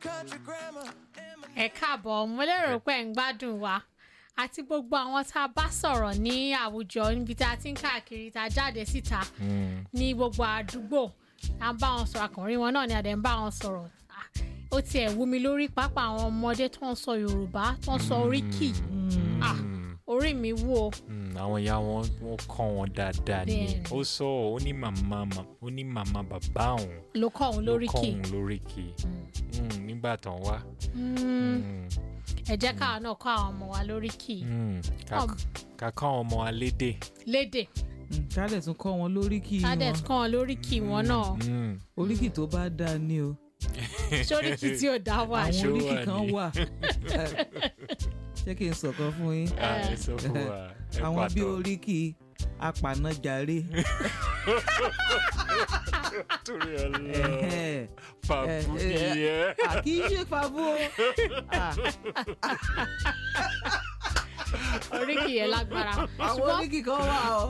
country grammar. and my ẹ káàbọ̀ mo lérò pé ẹ̀ ń gbádùn wa àti gbogbo àwọn tá a bá sọ̀rọ̀ ní àwùjọ níbi tá a ti ń káàkiri tá a jáde síta ní gbogbo àdúgbò tá a bá wọn sọ̀rọ̀ àkànrí wọn náà ni àdé ń bá wọn sọ̀rọ̀ Ah, ó tiẹ̀ wú mi lórí pápá àwọn ọmọdé tó ń sọ yorùbá tó ń sọ oríkì Ah, orí mi wú o Mm, àwọn ìyá wọn wọn kọ́ wọn dáadáa ni Bẹ́ẹ̀ni. ó sọ ó ní màmá ma- ó ní màmá bàbá òun ló kọ́ òun ló kọ́ lóríkì òun lóríkì Mm, nígbà tán wá Mm, Mm, ẹ jẹ́ káwọn náà kọ́ àwọn ọmọ wa lóríkì mm, ká- Ọm. ká kọ́ àwọn ọmọ alédè lédè kálẹ̀ tún kọ́ wọn lóríkì kádẹ̀ wọn kọ́ wọn lóríkì wọn náà Mm, oríkì tó bá dáa ni o sóríkì tí ò dá wà àwọn Ṣó oríkì wà kan ní? wà ṣé kí n sọ̀kan fún yín ah, ẹ sọ fún wa ẹ àwọn bí pàtó oríkì apanajàre torí ọlọ Ẹhẹ́. fàbú Eh, eh, nìyẹn à, kì í ṣe fàbú o Ah, oríkì yẹn lágbára àwọn oríkì kan wà o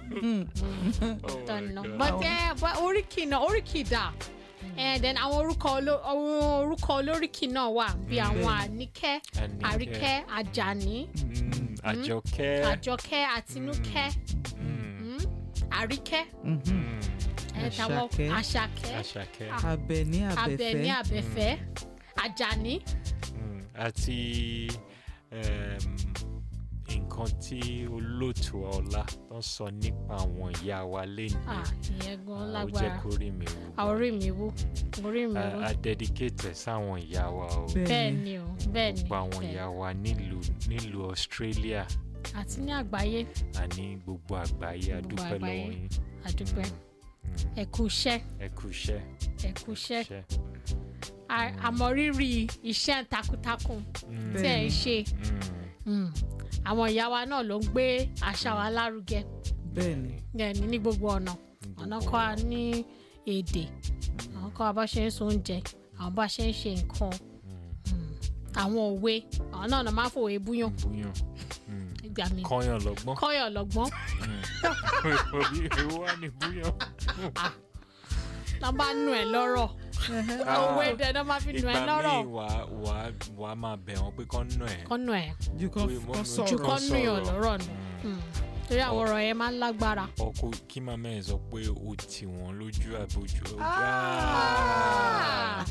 tọ̀nà but ẹ but oríkì náà oríkì dà and then àwọn orúkọ oló- àwọn orúkọ olóríkì náà wà bí àwọn àníkẹ́ Àníkẹ́. àríkẹ́ àjàní Mm, àjọkẹ́ àjọkẹ́ àtinúkẹ́ mm, àríkẹ́ Mm, ẹ táwọn Àṣàkẹ́. àṣàkẹ́ àṣàkẹ́ abẹni abẹ́ní abẹfẹ abẹ́fẹ́ àjàní Mm, àti um, nǹkan tí olóòtú ọlá tó ń sọ nípa àwọn ìyá wa lẹ́nu ah ìyẹn gan ó jẹ́ lágbára kó rí mi wú àwọn orí mi wú orí mi wú a a dedicate ẹ̀ sáwọn ìyá wa o bẹ́ẹ̀ ni o bẹ́ẹ̀ ni gbogbo àwọn bẹ́ẹ̀. ìyá wa nílùú nílùú Australia àti ní àgbáyé àní gbogbo àgbáyé Gbogbo adúpẹ́ àgbáyé. lọ́wọ́ yín àdúpẹ́ ẹ kú iṣẹ́ ẹ kú iṣẹ́ ẹ kú iṣẹ́ iṣẹ́ A- àmọ̀rírì iṣẹ́ takuntakun tí ẹ̀ ń ṣe Mm, Mm. àwọn ìyá wa náà ló ń gbé àṣà wa lárugẹ bẹ́ẹ̀ ni ní ní gbogbo ọ̀nà ọ̀nà kọ́ a ní èdè àwọn kọ́ a bá ṣe ń so oúnjẹ àwọn bá ṣe ń ṣe nǹkan Mm. àwọn òwe àwọn náà náà máa ń fòwe búyàn búyàn ìgbà mi kọ́yàn lọ́gbọ́n kọ́yọ̀ lọ́gbọ́n orí ewu wà ní búyàn. náà bá nù ẹ̀ lọ́rọ̀ òwe dẹ̀ náà máa fi nù ẹ̀ ìgbà lọ́rọ̀ míì wà wà wà á máa bẹ̀ wọ́n pé kán nù ẹ̀. kọ́ nù ẹ̀ ju kan Oye, mo- kan mo- ju sọ̀rọ̀ kọ́ nù yàn sọ̀rọ̀. lọ́rọ̀ nù Mm. torí àwọn ọ̀rọ̀ yẹn máa ń lágbára. ọkọ kí màmá ẹ̀ sọ pé o tì wọ́n lójú àbójú ọjà. Ah.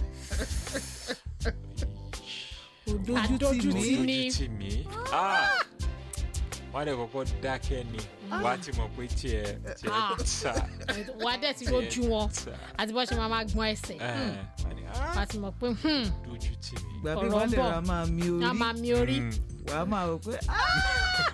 ojú Adójú tì tì mí ní. ojú tì mí. Ah! wọ́n á dẹ̀ kọ́kọ́ dákẹ́ ni wàá ti mọ̀ pé tiẹ̀ tiẹ̀ Ah. ta wà á dẹ̀ ti rojú wọn ta. àti bọ́ ṣe máa máa gbọ́n ẹsẹ̀ Ẹ̀, wọ́n á ní, "Ah, wà á ti mọ̀ pé hmm, dojú tì mí. gbà bí ọ̀rọ̀ wọ́n lè bọ̀. ra máa mi a orí máa mi orí Mm. wà á máa rò pé "Ah,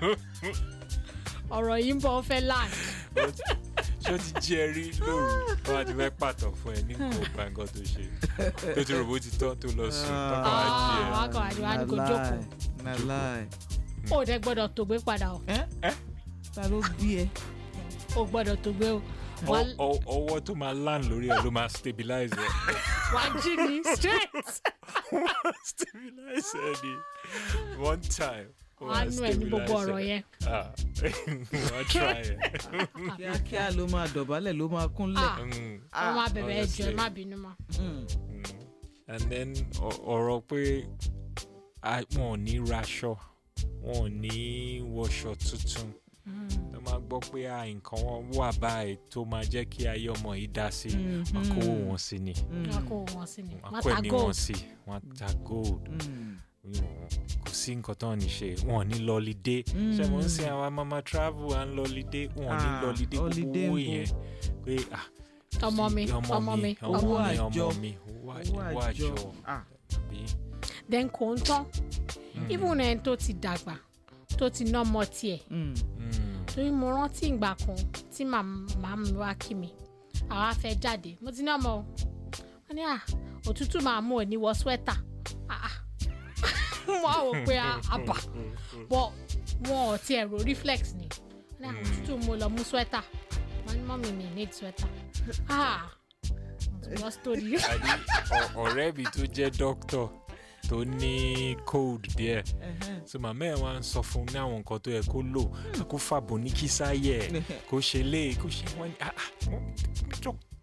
ọ̀rọ̀ yìí ń bọ̀ ó fẹ́ land. ṣé o ti jẹ́ rí lóru wọ́n á ti fẹ́ pàtó fún ẹ ní kò bá nǹkan tó ṣe tó ti rò bó ti tán tó lọ sùn tọ́kọ̀ wá jí ẹ. Ah, wà á kàn wá ní wà á ní kó na jókòó lie, na lie. ó dẹ̀ gbọ́dọ̀ tó gbé padà o Ẹ́? ta ló bí ẹ ó gbọ́dọ̀ tó gbé o wà Ọ- ọ- ọwọ́ tó máa land lórí ẹ ló máa stabilize ẹ. wà á jí ní straight stabilize ẹ ni one time. wà á nù ẹ̀ ní gbogbo ọ̀rọ̀ yẹn. Ah, wọ́n try ẹ. kíákíá ló máa dọ̀bálẹ̀ ló máa kúnlẹ̀ Ah, Mm, wọ́n máa bẹ̀rẹ̀ ẹjọ́ ẹ honestly. má bínú mọ́. Mm. mm. and then ọ- ọ̀rọ̀ pé a- wọn ò ní raṣọ wọn ò ní wọṣọ tuntun tó máa gbọ́ pé à nǹkan wọn wà báyìí tó máa jẹ́ kí ayé ọmọ yìí dá sí wọn kó wọn sí ni wọ́n kó wọn sí ni wọn wọ́n kó ta ẹ̀mí wọn gold sí wọn ta gold Mm. kò sí nǹkan tó ń ṣe wọn ò ní lọlidé ṣé mo ń sin àwọn mama travel à ń lọlidé wọn ò ní Ah, lọlidé holiday gbogbo owó ń bọ̀. yẹn pé ah ọmọ mi ọmọ mi ọmọ owó mi àjọ. ọmọ mi owó àjọ owó owó àjọ àjọ Ah, àbí then kò ń tán even ẹni tó ti dàgbà tó ti ná ọmọ tiẹ̀ mm. Mm, torí mo rántí ìgbà kan tí màmá mi wá kí mi àwa fẹ́ jáde mo ti ní ọmọ o wọ́n ní à òtútù máa mú òní wọ swẹ́tà Ah, ah. mo á wò pé ah, àbà bọ́ wọn ò tiẹ̀ ro reflex ni wọ́n ní à òtútù mo lọ mú swẹ́tà wọ́n ní mọ́mí mi need swẹ́tà ah mo ti gbọ́ story àní ọ- ọ̀rẹ́ mi tó jẹ́ dókítà tó ní cold díẹ̀ so màmá ẹ̀ wá ń sọ fún un ní àwọn nǹkan tó yẹ kó lò kó fàbọ̀ ní kísáyẹ̀ kó ṣe lé kó ṣe wọ́n ní ah ah wọ́n- dók-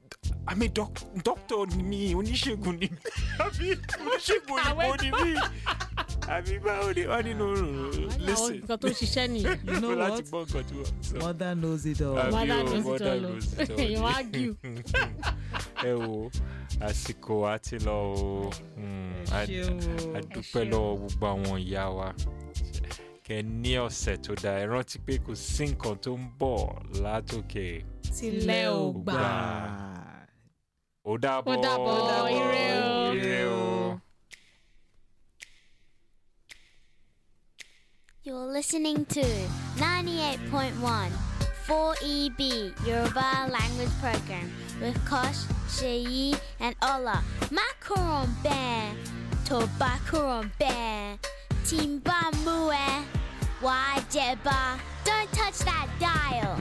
àmì dókítà ni mí oníṣègùn ni mí àbí oníṣègùn òyìnbó ni mí àbí báwo ni wọ́n nínú àwọn listen nǹkan tó ṣiṣẹ́ nìyẹn You know láti what? gbọ́ nǹkan tí wọ́n sọ. Mother knows it all. Àbí mother o, knows it mother all o knows it all. èèyàn á gíw ẹ wo àsìkò àti lọ o Mm, a- Ṣeun o. a dúpẹ́ lọ́wọ́ gbogbo àwọn ìyá wa kẹ ní ọ̀sẹ̀ tó dáa ẹ rántí pé kò sí nǹkan tó ń bọ̀ látòkè tilẹ̀ ò gbà. gbà. ó dàbọ̀ Ó dàbọ̀, ire o. ire o. You're listening to 98.1 4EB Yoruba Language Program with Kosh, Sheyi, and Ola. Macaron Bear, Tobacaron Bear, Timba Mue, Wajeba. Don't touch that dial.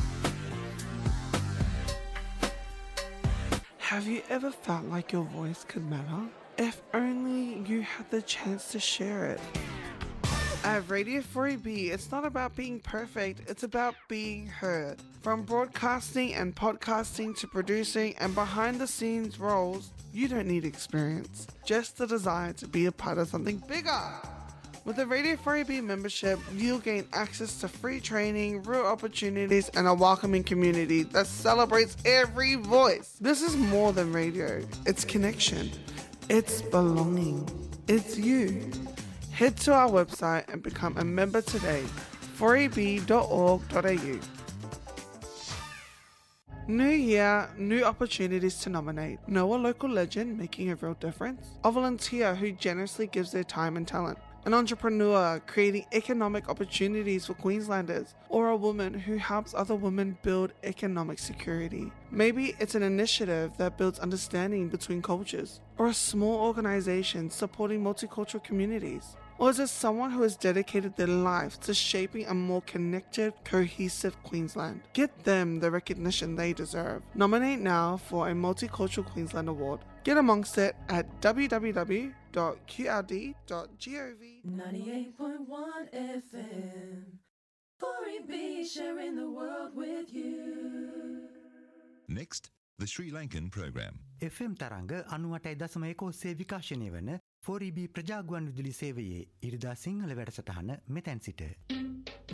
Have you ever felt like your voice could matter? If only you had the chance to share it. At Radio 4EB, it's not about being perfect, it's about being heard. From broadcasting and podcasting to producing and behind the scenes roles, you don't need experience, just the desire to be a part of something bigger. With the Radio 4EB membership, you'll gain access to free training, real opportunities, and a welcoming community that celebrates every voice. This is more than radio, it's connection, it's belonging, it's you. Head to our website and become a member today, 4eb.org.au. New year, new opportunities to nominate. Know a local legend making a real difference? A volunteer who generously gives their time and talent? An entrepreneur creating economic opportunities for Queenslanders? Or a woman who helps other women build economic security? Maybe it's an initiative that builds understanding between cultures? Or a small organization supporting multicultural communities? Or is it someone who has dedicated their life to shaping a more connected, cohesive Queensland? Get them the recognition they deserve. Nominate now for a Multicultural Queensland Award. Get amongst it at www.qrd.gov. 98.1 FM. 4EB sharing the world with you. Next, the Sri Lankan program. FM තරංග අනුවටයි දසම එකෝස්සේ විකාශනය වන 4EB ප්‍රජාගුවන් විදුලි සේවයේ ඉරිදා සිංහල වැඩසටහන මෙතැන් සිට.